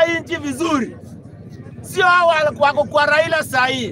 nchi vizuri, sio hao wako kwa Raila saa hii.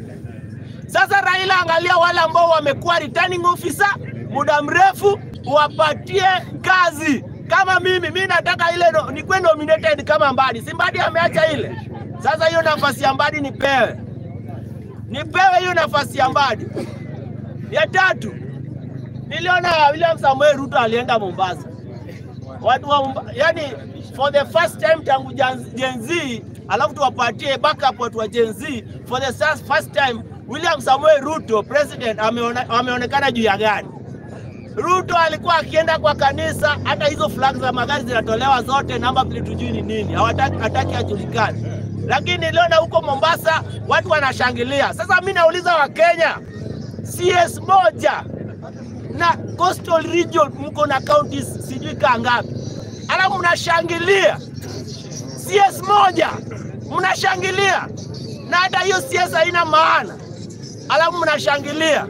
Sasa Raila, angalia wale ambao wamekuwa returning officer muda mrefu, wapatie kazi. Kama mimi mimi nataka ile no, nikuwe nominated kama Mbadi, si Mbadi ameacha ile. Sasa hiyo nafasi ya Mbadi nipewe, nipewe hiyo nafasi ya Mbadi. Ya tatu, niliona William Samuel Ruto alienda Mombasa, watu wa Momba, yani for the first time tangu Jan- Gen Z, alafu tuwapatie backup watu wa Gen Z for the first first time. William Samuel Ruto president ameone, ameonekana juu ya gari. Ruto alikuwa akienda kwa kanisa, hata hizo flag za magari zinatolewa zote, namba plate tujui ni nini, hawataki hataki ajulikane. Lakini niliona huko Mombasa watu wanashangilia. Sasa mimi nauliza Wakenya, CS moja na coastal region mko na counties sijui kaa ngapi, alafu mnashangilia CS moja, mnashangilia na hata hiyo CS haina maana, alafu mnashangilia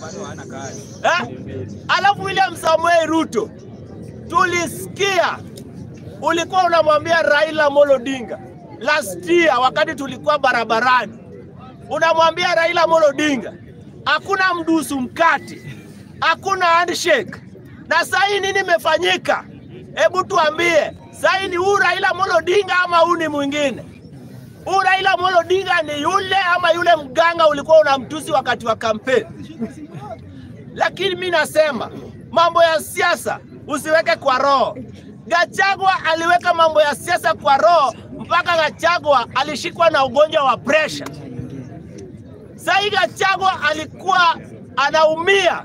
eh? Alafu William Samuel Ruto tulisikia ulikuwa unamwambia Raila Amolo Odinga last year, wakati tulikuwa barabarani, unamwambia Raila Amolo Odinga hakuna mdusu mkati, hakuna handshake. Na saa hii nini imefanyika? Hebu tuambie, saa hii ni huu Raila Amolo Odinga ama huu ni mwingine? Huu Raila Amolo Odinga ni yule ama yule mganga ulikuwa unamtusi wakati wa kampeni? Lakini mi nasema mambo ya siasa usiweke kwa roho. Gachagua aliweka mambo ya siasa kwa roho mpaka Gachagua alishikwa na ugonjwa wa presha. Sahii Gachagua alikuwa anaumia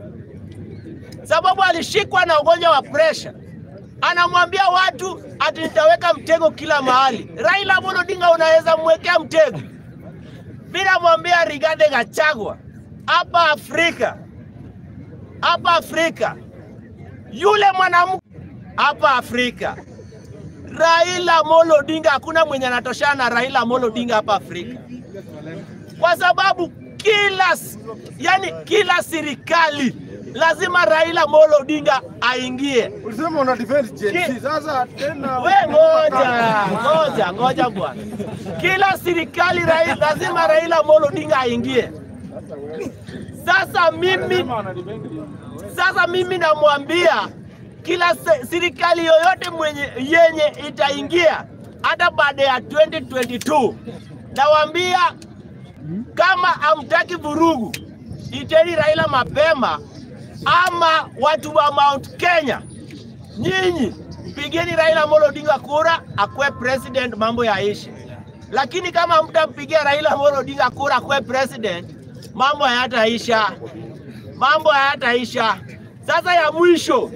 sababu alishikwa na ugonjwa wa presha. Anamwambia watu ati nitaweka mtego kila mahali. Raila Amolo Odinga unaweza mwekea mtego? Mimi namwambia Rigathi Gachagua hapa Afrika, hapa Afrika, yule mwanamke hapa Afrika, Raila Amolo Odinga, hakuna mwenye anatoshana na Raila Amolo Odinga hapa Afrika, kwa sababu kila s- yani, kila serikali lazima Raila Amolo Odinga aingie. Ulisema una defend Gen Z. Sasa tena We ngoja ngoja ngoja bwana, kila serikali rai, lazima Raila Amolo Odinga aingie. Sasa mimi sasa mimi namwambia kila se- serikali yoyote mwenye yenye itaingia hata baada ya 2022 nawaambia kama hamtaki vurugu, iteni Raila mapema, ama watu wa Mount Kenya nyinyi pigeni Raila Amolo Odinga kura akuwe president, mambo yaishi. Lakini kama mtampigia Raila Amolo Odinga kura akuwe president, mambo hayataisha, mambo hayataisha. Sasa ya mwisho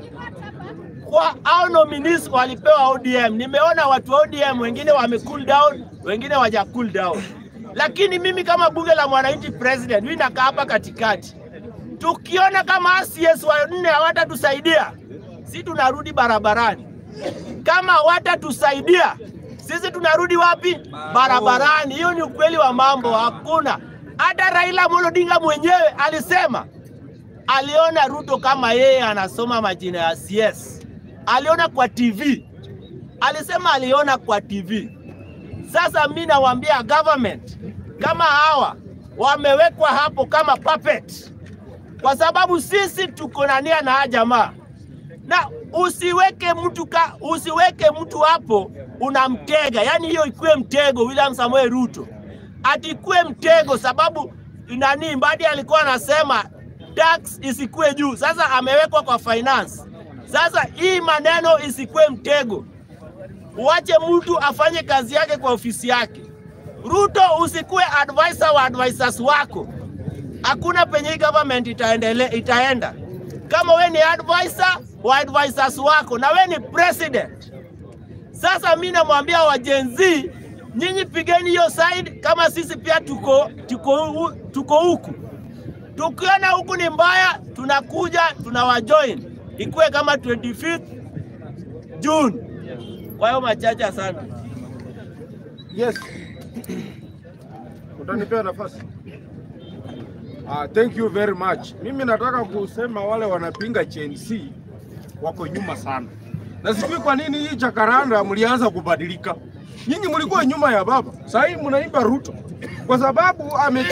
kwa hao nominees walipewa ODM, nimeona watu wa ODM wengine wame cool down, wengine waja cool down. Lakini mimi kama bunge la mwananchi president, mimi nakaa hapa katikati, tukiona kama CS wa nne hawatatusaidia si tunarudi barabarani. Kama hawatatusaidia sisi tunarudi wapi? Barabarani. Hiyo ni ukweli wa mambo, hakuna. Hata Raila Amolo Odinga mwenyewe alisema aliona Ruto kama yeye anasoma majina ya CS, aliona kwa TV, alisema aliona kwa TV. Sasa mi nawaambia government kama hawa wamewekwa hapo kama puppet, kwa sababu sisi tuko na nia na haya jamaa na usiweke mtu ka, usiweke mtu hapo unamtega, yaani hiyo ikuwe mtego. William Samuel Ruto atikuwe mtego, sababu nani Mbadi alikuwa anasema tax isikuwe juu, sasa amewekwa kwa finance. Sasa hii maneno isikuwe mtego, uache mtu afanye kazi yake kwa ofisi yake. Ruto usikuwe advisor wa advisors wako, hakuna penye hii government itaendele, itaenda kama we ni advisor wa advisors wako na we ni president. Sasa mi namwambia wa Gen Z, nyinyi pigeni hiyo side, kama sisi pia tuko tuko hu- tuko huku. Tukiona huku ni mbaya, tunakuja tunawajoin, ikuwe kama 25th June. Kwa hiyo machache sana. Yes. Utanipea nafasi. Ah, thank you very much. Mimi nataka kusema wale wanapinga Gen Z wako nyuma sana. na sijui kwa nini hii Jacaranda mlianza kubadilika. Nyinyi mlikuwa nyuma ya baba, sasa hivi mnaimba Ruto kwa sababu ame